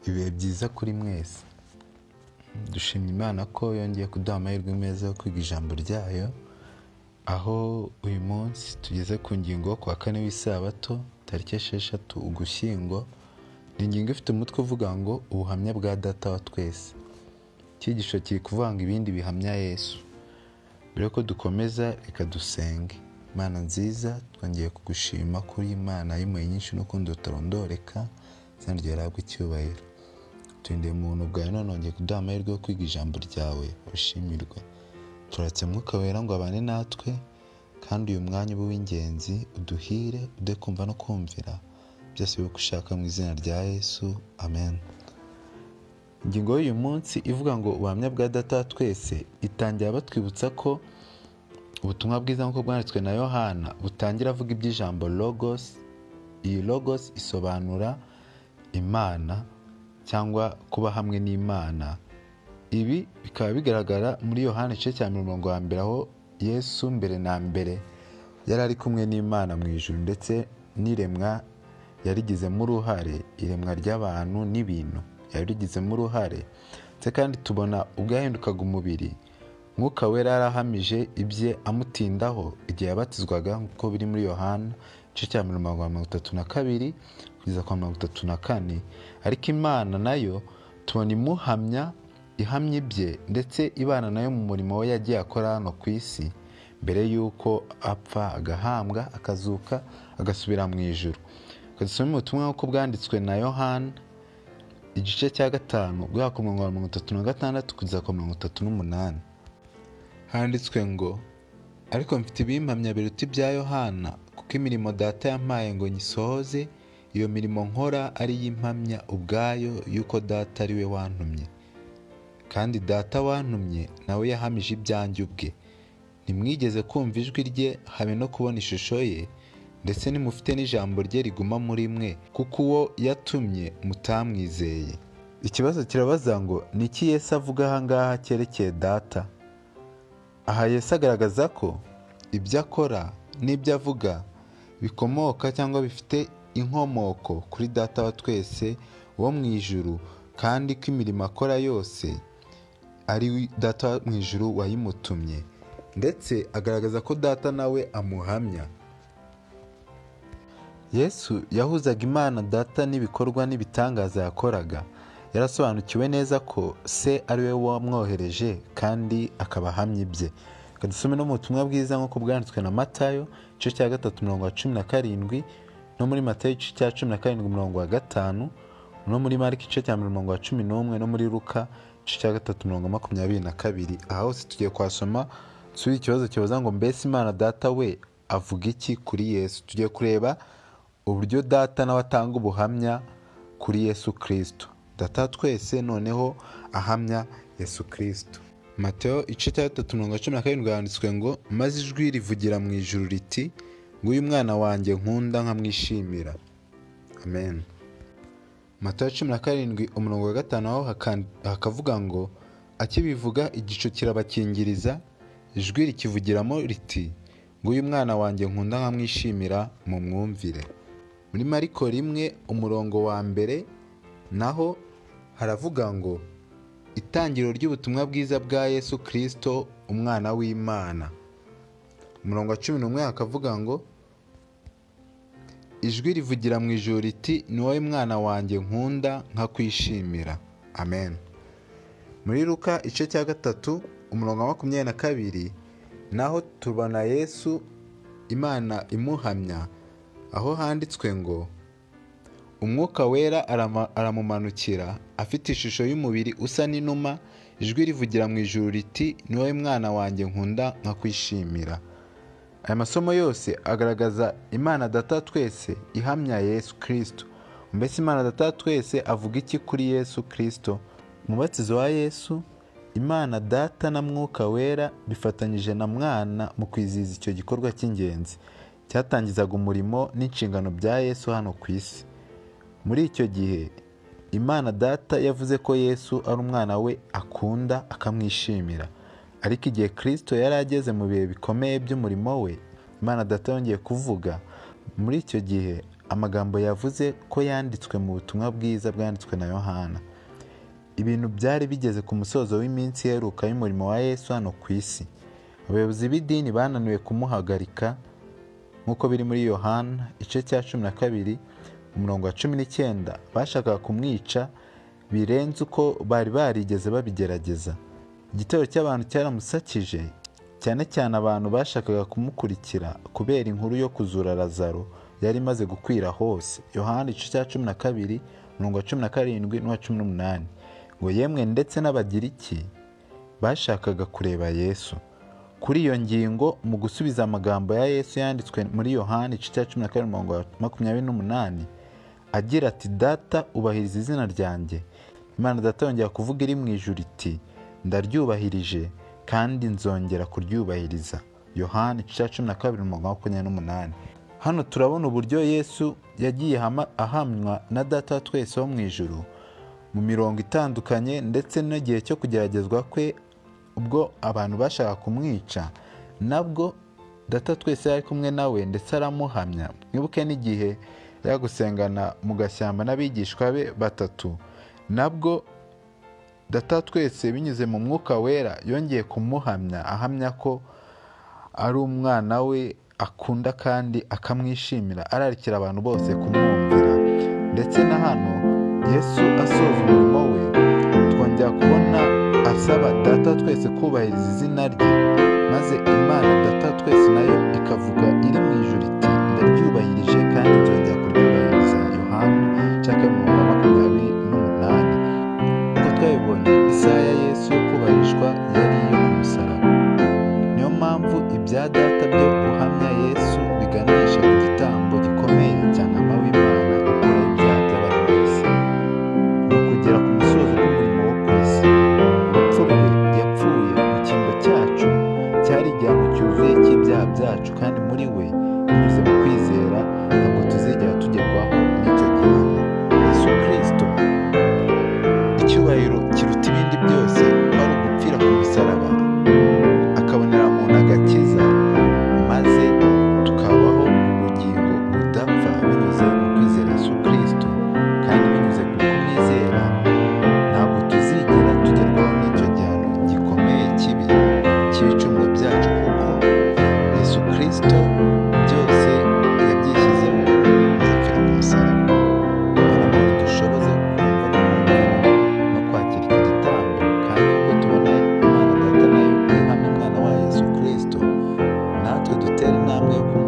mwiza kuri mwese dushimye imana ko yongeye kuduha amahirwe meza yo kwiga ijambo ryayo aho uyu munsi tugeze ku ngingo ku wa kane w'isabato tariki esheshatu ugushyingo ni ingingo ifite umutwe uvuga ngo ubuhamya bwa data wa twese icyigisho kiri kuvanga ibindi bihamya yesu mbere yuko dukomeza reka dusenge imana nziza twongeye kugushima kuri imana y'impuhwe nyinshi n'ukundi rutarondoreka izina ryawe rihabwe icyubahiro turindire umuntu bwawe none wongeye kuduha amahirwe yo kwiga ijambo ryawe ushimirwe turatse mwuka wera ngo abane natwe kandi uyu mwanya ube uw'ingenzi uduhire ude kumva no kumvira byose bibe uko ushaka mu izina rya yesu amen ingingo y'uyu munsi ivuga ngo ubuhamya bwa data wa twese itangira batwibutsa ko ubutumwa bwiza nk'uko bwanditswe na yohana butangira avuga iby'ijambo logos iyi logos isobanura imana cyangwa kuba hamwe n'imana ibi bikaba bigaragara muri yohana igice cya mirongo ya mbere aho yesu mbere na mbere yari ari kumwe n'imana mu ijuru ndetse n'iremwa yarigizemo uruhare iremwa ry'abantu n'ibintu yarigizemo uruhare ndetse kandi tubona ubwo yahindukaga umubiri mwuka wera yarahamije ibye amutindaho igihe yabatizwaga nk'uko biri muri yohana igice cya mirongo mirongo itatu na kabiri kugeza kwa mirongo itatu na kane ariko imana nayo tubona imuhamya ihamya ibye ndetse ibana nayo mu murimo we yagiye akora hano ku isi mbere y'uko apfa agahambwa akazuka agasubira mu ijoro dusome ubutumwa nk'uko bwanditswe na yohana igice cya gatanu guhera ku murongo wa mirongo itatu na gatandatu kugeza ku mirongo itatu n'umunani handitswe ngo ariko mfite ibimpamya biruta ibya yohana kuko imirimo data yampaye ngo nyisohoze iyo mirimo nkora ari iy'impamya ubwayo y'uko data ari we wantumye kandi data wantumye nawe yahamije ibyanjye ubwe ntimwigeze kumva ijwi rye habe no kubona ishusho ye ndetse nimufite n'ijambo rye riguma muri mwe kuko uwo yatumye mutamwizeye ikibazo kirabaza ngo ni iki Yesu avuga aha ngaha cyerekeye data aha Yesu agaragaza ko ibyo akora n'ibyo avuga bikomoka cyangwa bifite inkomoko kuri data wa twese wo mu ijuru kandi ko imirimo akora yose ari data wo mu ijuru wayimutumye ndetse agaragaza ko data nawe amuhamya yesu yahuzaga imana data n'ibikorwa n'ibitangaza yakoraga yarasobanukiwe neza ko se ari we wamwohereje kandi akaba ahamya ibye reka dusome no mu butumwa bwiza nk'uko bwanditswe na matayo igice cya gatatu mirongo wa cumi na karindwi no muri matayo igice cya cumi na karindwi mirongo wa gatanu no muri marika igice cya mirongo wa cumi n'umwe no muri ruka igice cya gatatu mirongo makumyabiri na kabiri aha hose tugiye kwasoma turi ikibazo kibaza ngo mbese imana data we avuga iki kuri yesu tugiye kureba uburyo data nawe atanga ubuhamya kuri yesu kirisito data twese noneho ahamya yesu kirisito mateo igice cya gatatu mirongo cumi na karindwi handitswe ngo maze ijwi rivugira mu ijuru riti nguyu mwana wanjye nkunda nkamwishimira amen mateo cumi na karindwi umurongo wa gatanu aho hakavuga ngo akibivuga igicu kirabakingiriza ijwi rikivugiramo riti nguyu mwana wanjye nkunda nkamwishimira mu mwumvire muri mariko rimwe umurongo wa mbere naho haravuga ngo itangiriro ry'ubutumwa bwiza bwa yesu kirisito umwana w'imana umurongo wa cumi n'umwe hakavuga ngo ijwi rivugira mu ijoro riti ni wowe mwana wanjye nkunda nkakwishimira amen muri ruka igice cya gatatu umurongo wa makumyabiri na kabiri naho tubona yesu imana imuhamya aho handitswe ngo umwuka wera aramumanukira afite ishusho y'umubiri usa n'inuma ijwi rivugira mu ijuru riti ni wowe mwana wanjye nkunda nkakwishimira aya masomo yose agaragaza imana data twese ihamya yesu kirisito mbese imana data twese avuga iki kuri yesu kirisito umubatizo wa yesu imana data na mwuka wera bifatanyije na mwana mu kwizihiza icyo gikorwa cy'ingenzi cyatangizaga umurimo n'inshingano bya yesu hano ku isi muri icyo gihe imana data yavuze ko yesu ari umwana we akunda akamwishimira ariko igihe kirisito yari ageze mu bihe bikomeye by'umurimo we imana data yongeye kuvuga muri icyo gihe amagambo yavuze ko yanditswe mu butumwa bwiza bwanditswe na yohana ibintu byari bigeze ku musozo w'iminsi iheruka y'umurimo wa yesu hano ku isi abayobozi b'idini bananiwe kumuhagarika nk'uko biri muri yohana igice cya cumi na kabiri umurongo wa cumi n'icyenda bashakaga kumwica birenze uko bari barigeze babigerageza igitero cy'abantu cyaramusakije cyane cyane abantu bashakaga kumukurikira kubera inkuru yo kuzura lazaro yari imaze gukwira hose yohana igice cya cumi na kabiri umurongo wa cumi na karindwi n'uwa cumi n'umunani ngo yemwe ndetse n'abagiriki bashakaga kureba yesu kuri iyo ngingo mu gusubiza amagambo ya yesu yanditswe muri yohani igice cya cumi na kabiri umurongo wa makumyabiri n'umunani agira ati data ubahiriza izina ryanjye imana data yongera kuvuga iri mu ijuru iti ndaryubahirije kandi nzongera kuryubahiriza yohani igice cya cumi na kabiri umurongo wa makumyabiri n'umunani hano turabona uburyo yesu yagiye hama- ahamywa na data wa twese wo mu ijuru mu mirongo itandukanye ndetse n'igihe cyo kugeragezwa kwe ubwo abantu bashaka kumwica nabwo data twese yari kumwe nawe ndetse aramuhamya mwibuke n'igihe yari gusengana mu gashyamba n'abigishwa be batatu nabwo data twese binyuze mu mwuka wera yongeye kumuhamya ahamya ko ari umwana we akunda kandi akamwishimira ararikira abantu bose kumwumvira ndetse na hano yesu asoza umurimo we twongera kubona asaba data twese kubahiriza izina rye maze imana data twese nayo ikavuga iri mu ijuru iti ndaryubahirije kandi nzongera kuryubahiriza yohani cyangwa mu wa makumyabiri n'umunani uko twabibonye isaha ya yesu yo kubahirishwa yari iyo ku musaraba niyo mpamvu ibya data byo guhamya yesu biganisha ku gitambo gikomeye cyane w'imana ukora ibyaha by'abantu bose ni ukugera ku musozo w'umurimo wo ku isi urupfu rwe yapfuye mu cyimbo cyacu cyari igihano cyuzuye cy'ibyaha byacu kandi muri we binyuze mu kwizera ntabwo tuzigera tugerwaho n'icyo gihano yesu kirisito icyubahiro kiruta ibindi byose ari ugupfira ku musaraba akabonera muntu agakiza maze tukabaho ubugingo budapfa binyuze mu kwizera Yesu kirisito kandi binyuze ku kumwizera ntabwo tuzigera tugerwaho n'icyo gihano gikomeye kibi cy'ibicumuro byacu kuko Yesu kirisito byose yabyishyizeho azapfira ku musaraba kugira ngo dushoboze kumva n'umwumvira no kwakira iki gitambo kandi nk'uko tubona imana data nayo ihamya umwana wayo yesu kirisito natwe dutera intambwe yo kuba